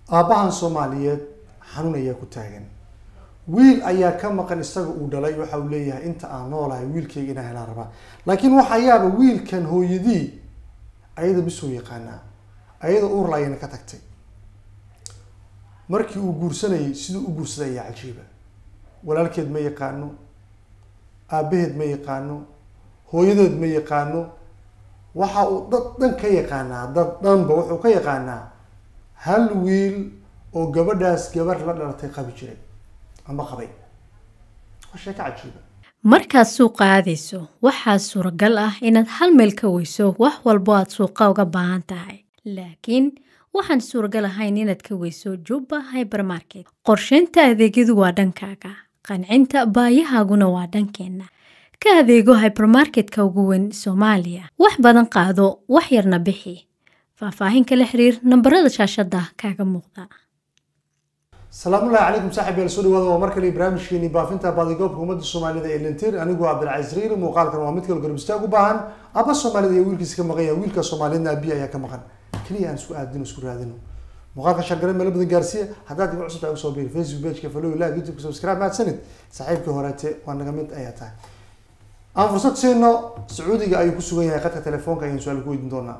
aabbahan soomaaliyeed xanuun ayaa ku taagan wiil ayaa ka maqan isaga uu dhalay waxa uu leeyahay inta aan noolahay wiilkayga inaan helaan rabaa laakiin waxaa yaaba wiilkan hooyadii ayada bisoo yaqaanaa ayada uur laayana ka tagtay markii uu guursanayay siduu u guursaday ayaa cajiiba walaalkeed ma yaqaano aabaheed ma yaqaano hooyadeed ma yaqaano waxa uu dad dhan ka yaqaanaa dad dhanba wuxuu ka yaqaanaa hal wiil oo gabadhaas gabar la dhalatay qabi jiray ama qabay waa sheeko cajiiba markaad suuqa aadayso waxaa suuragal ah inaad hal meel ka weyso wax walbo aad suuqa uga baahan tahay laakiin waxaan suuragal ahayn inaad ka weyso jubba hybermarket qorsheynta adeegyadu waa dhankaaga qancinta baayahaaguna waa dhankeenna ka adeego hybermarketka ugu weyn soomaaliya wax badan qaado wax yarna bixi faahfaahin kala xiriir nambarada shaashada kaaga muuqda salaamullahi calaykum saaxib yaal soo dhawaada waa mar kale barnaamijkeeni baafinta baadigoobka ummadda soomaalida ee lintir anigu cabdilcaziz riiri muuqaalkan waa mid kale garab istaag u baahan aba soomaalida iyo wiilkiisa ka maqan yahay wiilka soomaaliyadna abiya ayaa ka maqan keliya aan isku aadino isku raadino muuqaalka shargare meelo badan gaarsiiya haddaad iga cusubta ugu soo biiri facebook pageka follow like youtube subscribe mahadsanid saaxiibkii horeete waa naga mid ayaa tahay aan fursad siino sacuudiga ayuu ku sugan yahay qadka telefoonka ayaan su-aal ku weydiin doonaa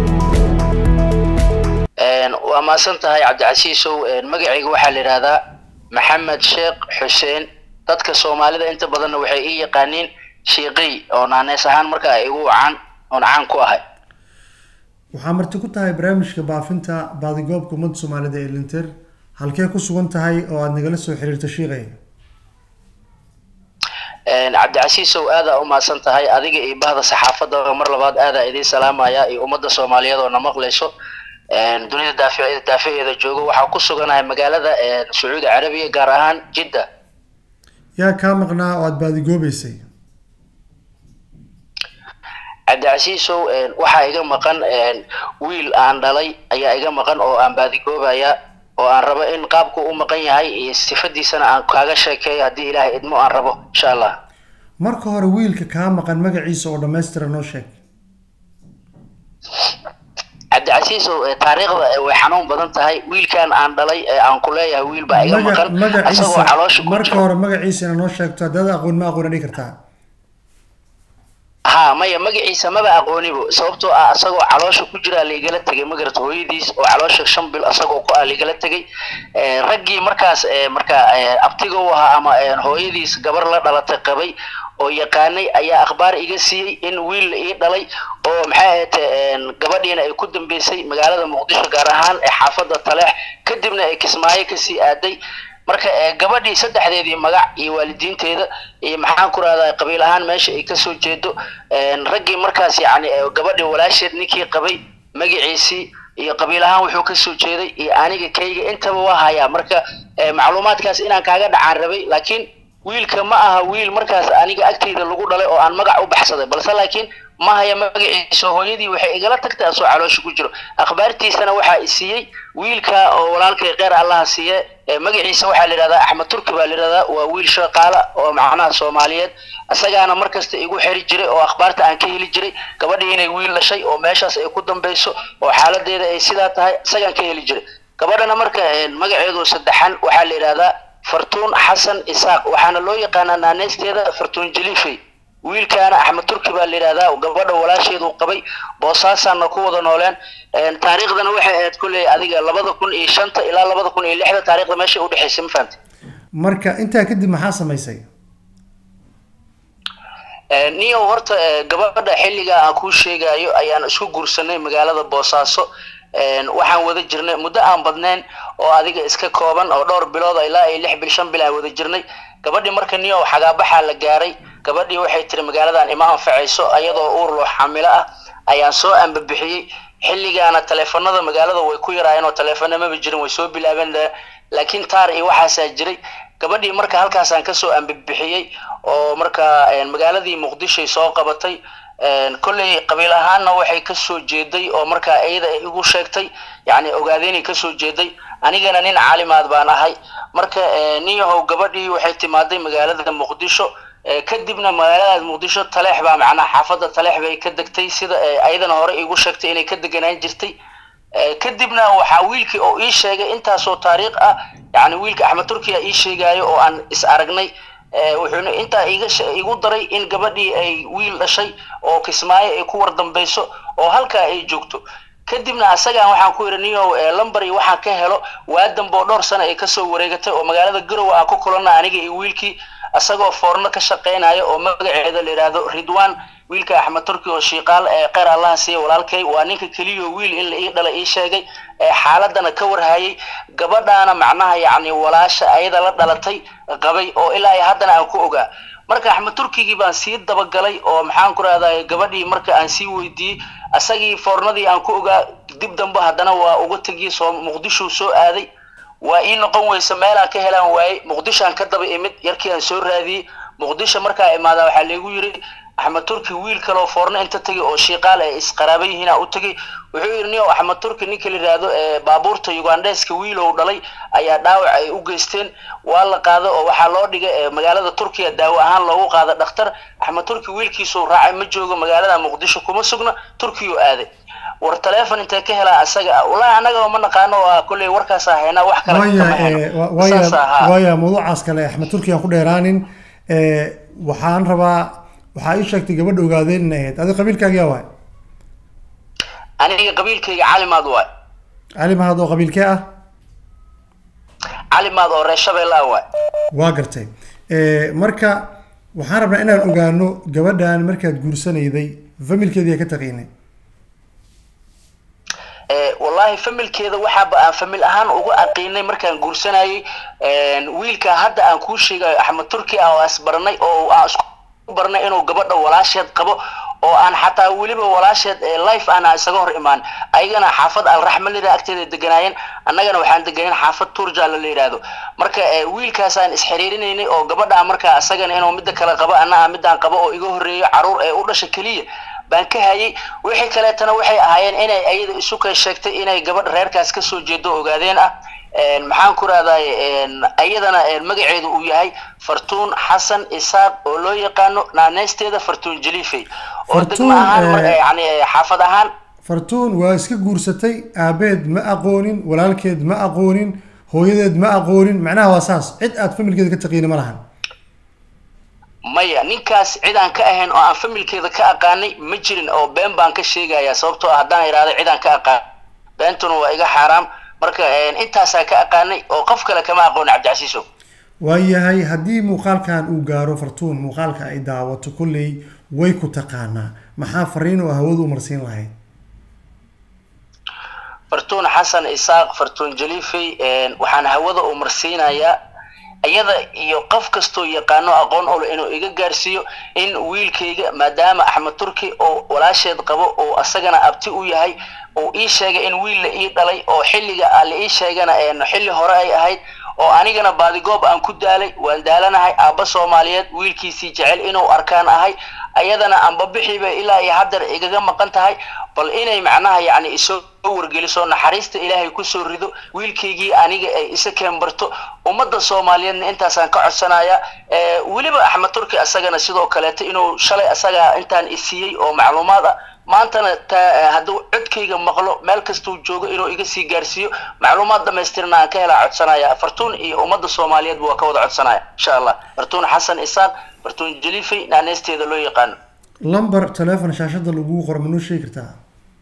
waa maasan tahay cabdicasiisow magacayga waxaa la yidhahdaa maxamed sheekh xuseen dadka soomaalida inta badanna waxay ii yaqaaniin shiiqiy oo naanees ahaan marka ay igu caan oon caan ku ahay waxaa marti ku tahay barnaamijka baafinta baadigoobka ummadda soomaalida ee linter halkee ku sugan tahay oo aada nagala soo xiriirta shiiqay cabdicasiisow aadaa u mahadsan tahay adiga iyo bahda saxaafadda mar labaad aadaa idiin salaamaya iyo ummadda soomaaliyeed oo na maqlayso dunida daafi daafaheeda joogo waxaa ku suganahay magaalada sacuudi carabiya gaar ahaan jidda yaa kaa maqnaa oo aada baadigoobeysay cabdicasiisow waxaa iga maqan wiil aan dhalay ayaa iga maqan oo aan baadigoobaya oo aan rabo in qaabku u maqan yahay iyo sifadiisana aan kaaga sheekeeyo haddii ilaahay idmo aan rabo insha allah marka hore wiilka kaa maqan magaciisa oo dhammaystira noo sheeg cabdicasiisow taariikhda way xanuun badan tahay wiilkan aan dhalay ee aan ku leeyahay wiil baa iga maqan asagoo caloosha ku marka hore magaciisa ina noo sheegto haddaad aqoon ma aqoona dhigi kartaa ha maya magaciisa maba aqoonibo sababtoo ah asagoo caloosha ku jiraa laigala tegay magarata hooyadiis oo caloosha shan bil asagoo ku ah laigala tegay raggii markaas marka abtiga u ahaa ama hooyadiis gabar la dhalatay qabay oo yaqaanay ayaa akhbaar iga siiyey in wiil la ii dhalay oo maxay ahayte gabadhiina ay ku dambeysay magaalada muqdisho gaar ahaan ee xaafadda taleex kadibna ay kismaayo kasii aaday marka gabadhii saddexdeedii magac iyo waalidiinteeda iyo maxaan ku rahdaa qabiil ahaan meesha ay kasoo jeedo raggii markaas yacni gabadhii walaasheed ninkii qabay magaciisii iyo qabiil ahaan wuxuu kasoo jeeday iyo aniga kayga intaba waa hayaa marka macluumaadkaas inaan kaaga dhacaan rabay laakiin wiilka ma aha wiil markaas aniga agtayda lagu dhalay oo aan magac u baxsaday balse laakiin ma haya magaciisa hooyadii waxay igala tagtay asoo caloosha ku jiro akhbaartiisana waxaa i siiyey wiilka oo walaalkay kheyr allaha siiye magaciisa waxaa la yidhahdaa axmed turki baa la yidhahdaa waa wiil shaqaala oo macnaha soomaaliyeed isagaana markasta igu xeri jiray oo akhbaarta aan ka heli jiray gabadhii inay wiil dhashay oo meeshaas ay ku dambeyso oo xaaladeeda ay sidaa tahay isagaan ka heli jiray gabadhana marka magaceedu saddexan waxaa la yidhahdaa fartuun xasan isaaq waxaana loo yaqaanaa naaneesteeda fartuun jaliifey wiilkaana axmed turki baa la yidhahdaa gabadha walaasheedu qabay boosaasaana ku wada nooleen taariikhdana waxay ahayd kulley adiga labada kun iyo shanta ilaa labada kun iyo lixda taarikhda meesha udhexaysay ma fahamtay marka intaa kadib maxaa samaysay niyo horta gabadha xilligaa aan kuu sheegayo ayaan isku guursanay magaalada boosaaso waxaan wada jirnay muddo aan badnayn oo adiga iska kooban oo dhowr bilood ilaa iyo lix bil shan bil aan wada jirnay gabadhii marka niyo xagaabaxaa la gaaray gabadhii waxay tiri magaaladan ima anfacayso ayadoo uur loo xamilo ah ayaan soo ambabixiyey xilligaana taleefanada magaalada way ku yaraayeen oo taleefana maba jirin way soo bilaabeen laakiin taar iyo waxaasaa jiray gabadhii marka halkaasaan kasoo ambabixiyey oo marka magaaladii muqdishoy soo qabatay kolley qabiil ahaanna waxay kasoo jeeday oo markaa iyada ay igu sheegtay yacni ogaadeynay kasoo jeeday anigana nin caalimaad baan ahay marka niyahow gabadhii waxay timaaday magaalada muqdisho kadibna magaaladaas muqdisho taleex baa macnaha xaafadda taleex bay ka degtay sida ayadana hore igu sheegtay inay ka deganaan jirtay kadibna waxaa wiilkii oo ii sheegay intaasoo taariikh ah yani wiilka axmed turkiya ii sheegaayo oo aan is aragnay wuxuuna intaa iga igu daray in gabadhii ay wiil dhashay oo kismaayo ay ku wardambayso oo halkaa ay joogto kadibna asagaan waxaan ku yidhi niyow lambar iyo waxaan ka helo waadanba oo dhowr sana ay kasoo wareegatay oo magaalada garowe aan ku kulana aniga iyo wiilkii isagoo foorno ka shaqaynaya oo magaceeda la yidhaahdo ridwan wiilka axmed turki oo shiiqaal kheyr allaha siiya walaalkay waa ninka keliyo wiil in la ii dhala ii sheegay xaaladana ka warhayay gabadhaana macnaha yacni walaasha ayada la dhalatay qabay oo ilaa ay haddana aan ku ogaa marka axmed turkigii baan sii dabagalay oo maxaan ku rahday gabadhii marka aan sii weydiiyey asagii foornadii aan ku ogaa dib dambe haddana waa uga tegiyey soo muqdisho soo aaday waa ii noqon weysa meelaan ka helaan waayey muqdishoaan ka daba imid yarkii aan soo raadiyey muqdisho markaa imaada waxaa laygu yidhi axmed turki wiil kaleo foorno inta tegay oo shiiqaal ay isqaraaba yihiin u tegay wuxuu yidhi nin axmed turki ninka la yidhaahdo baabuurta ugandheska wiil ou dhalay ayaa dhaawac ay u geysteen waa la qaado oo waxaa loo dhigay magaalada turkiya daawo ahaan loogu qaada dhakhtar axmed turki wiilkiisuu raacay ma joogo magaalada muqdisho kuma sugna turkiyuu aaday war telefon intee ka helaa asaga walahi annaga ma naqaano waa kolley warkaasaa haynaa wax kale waaya mawduucaas kale axmed turki aan ku dheeraanin waxaan rabaa waxaa ii sheegtay gabadha ogaadeen inay ahayd adi qabiilkaaga yaa waay aniga qabiilkayga calimaad waay calimaad oo qabiilkee ah calimaad oo reer shabeelle ah waay waa gartay marka waxaan rabnaa inaan ogaano gabadhan markaad guursanayday familkeedii ka taqiinay wallahi familkeeda waxaaba aan famil ahaan uga aqiinay markaan guursanayay wiilka hadda aan kuu sheegayo axmed turki ah oo asbaranay oo aan isku barnay inuu gabadha walaasheed qabo oo aan xataa weliba walaasheed life aana isaga hor imaan ayagana xaafad alraxma lira agteeda deganaayeen annagana waxaan deganeen xaafad turjala la yidhaahdo marka wiilkaasaan isxiriirinaynay oo gabadha markaa isagana inuu midda kale qabo anna midaan qabo oo iga horreeyo caruur ee u dhasha keliya baan ka hayay wixii kaleetana waxay ahaayeen inay ayada isu kay sheegtay inay gabadha reerkaas kasoo jeedo ogaadeen ah maxaan ku rahday ayadana magaceedu uu yahay fartuun xasan isaaq oo loo yaqaano naaneysteeda fartuun jalifey oo degmo ahaan yani xaafad ahaan fartuun waa iska guursatay aabeed ma aqoonin walaalkeed ma aqoonin hooyadeed ma aqoonin macnaha waa saas cid aad familkeeda ka taqiina ma lahan maya ninkaas cid aan ka ahayn oo aan familkeeda ka aqaanay ma jirin oo been baan ka sheegaya sababtoo ah haddaan idhahdo cid aan ka aqaan beentuna waa iga xaaraam marka intaasaa ka aqaanay oo qof kale kama aqooni cabdicasiiso waayahay haddii muuqaalkan uu gaaro fartuun muuqaalka ay daawato kolley way ku taqaanaa maxaa fariin oo hawadu marsiin lahayd fartuun xasan isaaq fartuun jalifey waxaan hawada u marsiinayaa iyada iyo qof kastoo yaqaano aqoon olo inuu iga gaarsiiyo in wiilkayga maadaama axmed turki oo walaasheed qabo oo asagana abti u yahay uu ii sheegay in wiil la ii dhalay oo xilliga la ii sheegana xilli hore ay ahayd oo anigana baadigoob aan ku daalay waan daalanahay aabba soomaaliyeed wiilkiisii jecel inuu arkaan ahay ayadana anbabixiiba ilaa iyo haddeer igaga maqan tahay bal inay macnaha yacni isoo wargeliso naxariista ilaahay kusoo rido wiilkaygii aniga ay isa keenbarto ummadda soomaaliyeedna intaasaan ka codsanaya weliba axmed turki asagana sidoo kaleeto inuu shalay asaga intaan isiiyey oo macluumaad ah maantana hadduu codkayga maqlo meel kastuu joogo inuu iga sii gaarsiiyo macluumaad dhamaystirna aan ka helaa codsanaya fartuun iyo ummadda soomaaliyeedba waa ka wada codsanaya insha allah fartuun xasan isaaq fartuun jalifey naaneysteeda loo yaqaano lamber telefon shaashada lagu qoro manoo sheegi kartaa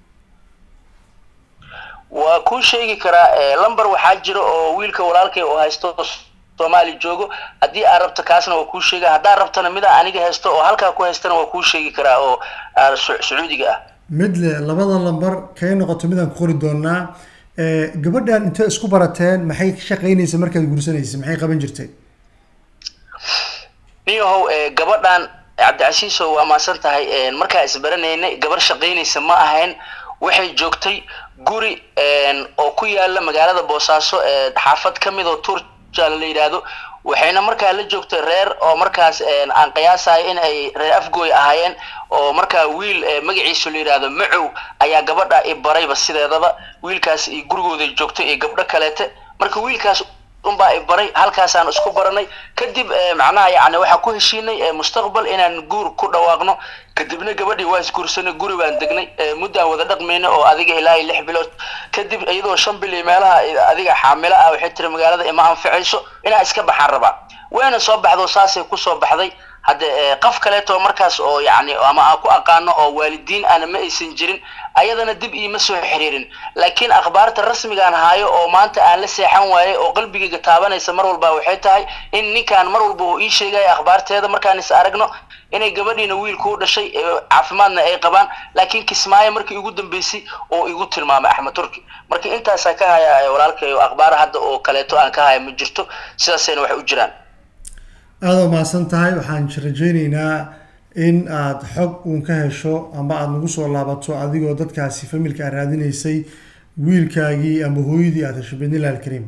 waa kuu sheegi karaa lamber waxaa jira oo wiilka walaalkay oo haysto soomaali joogo haddii aad rabto kaasna waa kuu sheega haddaad rabtana mida aniga haysto oo halkaa ku haystana waa kuu sheegi karaa oo sacuudiga ah mid le labada lamber kay noqoto midaan ku qori doonaa gabadhan intee isku barateen maxay ka shaqaynaysa markaad guursanaysa maxay qaban jirtay niyahow gabadhan cabdicasiiso waa maasan tahay markaa isbaranaynay gabar shaqaynaysa ma ahayn waxay joogtay guri oo ku yaala magaalada boosaaso xaafad ka mid oo turjala la yidhaahdo waxayna markaa la joogtay reer oo markaas aan qiyaasayo in ay reer afgooy ahaayeen oo markaa wiil magaciisu la yidhaahdo macow ayaa gabadha i barayba sideedaba wiilkaas iyo gurigooda joogtay iyo gabdho kaleete marka wiilkaas unbaa i baray halkaasaan isku baranay kadib macnaha yani waxaan ku heshiinay mustaqbal inaan guur ku dhawaaqno kadibna gabadhii waa isguursanay guri baan degnay muddaan wada dhaqmaynay oo adiga ilaa lix bilood kadib iyadoo shan bil iyo meelaha adiga xaamilo ah waxay tiri magaalada ima anficayso inaa iska baxaan rabaa wayna soo baxdo saasay kusoo baxday hadde qof kaleeto markaas oo yani ama aan ku aqaano oo waalidiin ana ma aysan jirin ayadana dib iima soo xiriirin laakiin akhbaarta rasmigaan haayo oo maanta aan la seexan waayey oo qalbigayga taabanaysa mar walba waxay tahay in ninkaan mar walba uu ii sheegaya akhbaarteeda markaan is aragno inay gabadhiina wiilku u dhashay caafimaadna ay qabaan laakiin kismaayo markii ugu dambeysay oo igu tilmaamay axmed turki marka intaasaa ka haya walaalkay akhbaar hadda oo kaleeto aan ka haya ma jirto sidaasayna waxay u jiraan aada u mahadsan tahay waxaan rajayneynaa in aada xog uun ka hesho ama aada nagu soo laabato adigoo dadkaasi familka aad raadinaysay wiilkaagii ama hooyadii aada hesho bidnillahi alkariim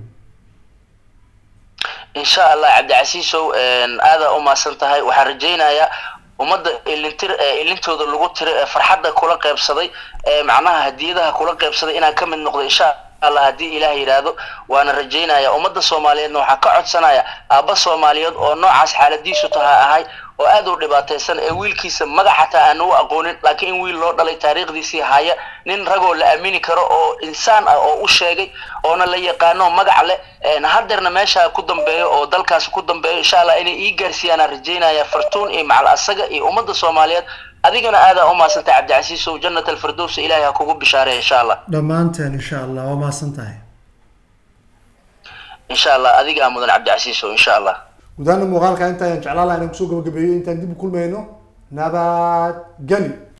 insha allah cabdicasiisow aada u mahadsan tahay waxaan rajaynayaa ummadda ilintir ilintooda lagu tira ee farxadda kula qeybsaday ee macnaha hadiyadaha kula qeybsaday inaan ka mid noqdo insha allah haddii ilaah yidhaahdo waana rajaynaya ummadda soomaaliyeedna waxaa ka codsanaya aabba soomaaliyeed oo noocaas xaaladiisu taha ahay oo aad u dhibaataysan ee wiilkiisa magac xataa aan u aqoonin laakiin in wiil loo dhalay taariikhdiisii haya nin ragoo la aamini karo oo insaan ah oo u sheegay oona la yaqaano magac leh hadeerna meesha ku dambeeyo oo dalkaasi ku dambeeyo insha allah inay ii gaarsiiyaan aan rajaynaya fartuun iyo macal asaga iyo ummadda soomaaliyeed adigana aadaa u mahadsantay cabdicasiisow jannat alfirdows ilaahay ha kugu bishaareya insha allah dhammaanteen insha allah waa mahadsan tahay insha allah adigaa mudan cabdicasiisow insha allah gudaana muuqaalka inta ayaan jeclaan laha inaan kusoo gabagabeeyo intaan dib u kulmayno nabad geli